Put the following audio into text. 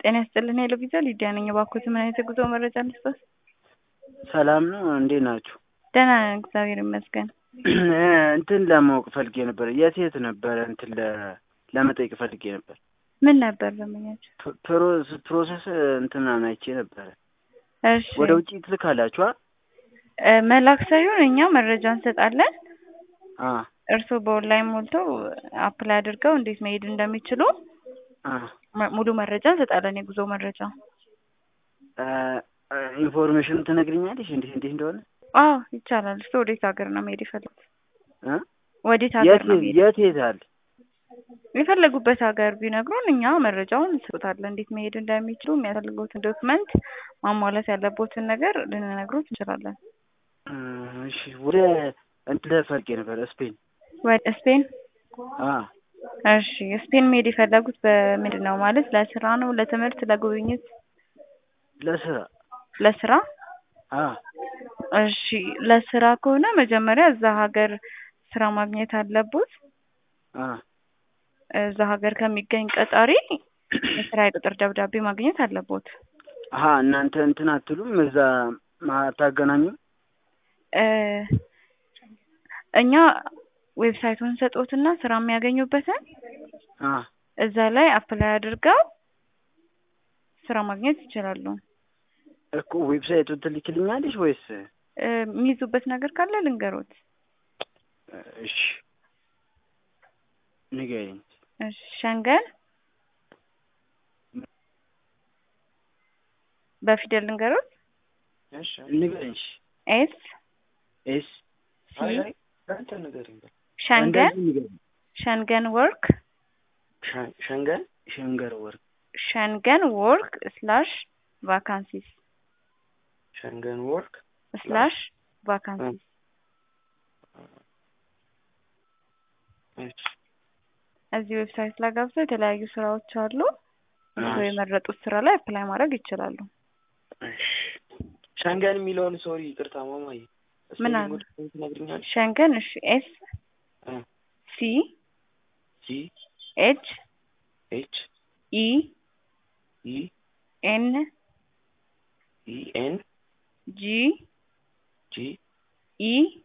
ጤና ይስጥልን ሄሎ ቪዛ ሊዲያ ነኝ። እባክዎት ምን አይነት የጉዞ መረጃ ልስጥዎት? ሰላም ነው እንዴት ናችሁ? ደህና ነን እግዚአብሔር ይመስገን። እንትን ለማወቅ ፈልጌ ነበር። የት የት ነበረ እንትን ለ- ለመጠየቅ ፈልጌ ነበር። ምን ነበር ዘመኛችሁ? ፕ- ፕሮስ- ፕሮሰስ እንትን አይቼ ነበረ። እሺ ወደ ውጭ ትልካላችኋ? እ፣ መላክ ሳይሆን እኛ መረጃ እንሰጣለን። አ እርስዎ በኦንላይን ሞልተው አፕላይ አድርገው እንዴት መሄድ እንደሚችሉ አ መ- ሙሉ መረጃ እንሰጣለን። የጉዞ መረጃ። እ፣ እ፣ ኢንፎርሜሽን ትነግሪኛለሽ እንዴት እንዴት እንደሆነ? አዎ ይቻላል። እርስዎ ወዴት ሀገር ነው መሄድ የፈለጉት? እ? ወዴት ሀገር የት ነው መሄድ የት የት አለ? የፈለጉበት ሀገር ቢነግሩን እኛ መረጃውን እንሰጣለን። እንዴት መሄድ እንደሚችሉ የሚያስፈልጉትን ዶክመንት ማሟላት ያለቦትን ነገር ልንነግሮት እንችላለን። እ፣ እሺ ወደ እንትን ፈልጌ ነበር ስፔን። ወደ ስፔን አ እሺ ስፔን መሄድ የፈለጉት በምንድን ነው? ማለት ለስራ ነው፣ ለትምህርት፣ ለጉብኝት? ለስራ ለስራ። አ እሺ ለስራ ከሆነ መጀመሪያ እዛ ሀገር ስራ ማግኘት አለቦት። አ እዛ ሀገር ከሚገኝ ቀጣሪ የስራ የቅጥር ደብዳቤ ማግኘት አለቦት። አሀ እናንተ እንትን አትሉም እዛ አታገናኙም? እ፣ እኛ ዌብሳይቱን ሰጦትና ስራ የሚያገኙበትን አ እዛ ላይ አፕላይ አድርገው ስራ ማግኘት ይችላሉ። እኮ ዌብሳይቱን ትልክልኛለሽ ወይስ? እ፣ የሚይዙበት ነገር ካለ ልንገሮት። እሺ ንገሪኝ። እሺ ሸንገን በፊደል ልንገሮት። እሺ ንገሪኝ። ኤስ ኤስ ሲ አንተ ንገሪኝ። ሸንገን እንደዚህ ንገሪኝ። ሸንገን ወርክ ሸ- ሸንገን ሸንገር ወርክ ሸንገን ወርክ ስላሽ ቫካንሲስ ሸንገን ወርክ ስላሽ ቫካንሲስ እሺ እዚህ ዌብሳይት ላይ ገብተው የተለያዩ ስራዎች አሉ። እርስዎ የመረጡት ስራ ላይ አፕላይ ማድረግ ይችላሉ። እሺ ሸንገን የሚለውን ሶሪ ይቅርታ ማማዬ ምን አለ? ስፔሊንጉን ትነግሪኛለሽ? ሸንገን እሺ ኤስ እ ሲ ሲ ኤች ኤች ኢ ኢ ኤን ኢ ኤን ጂ ጂ ኢ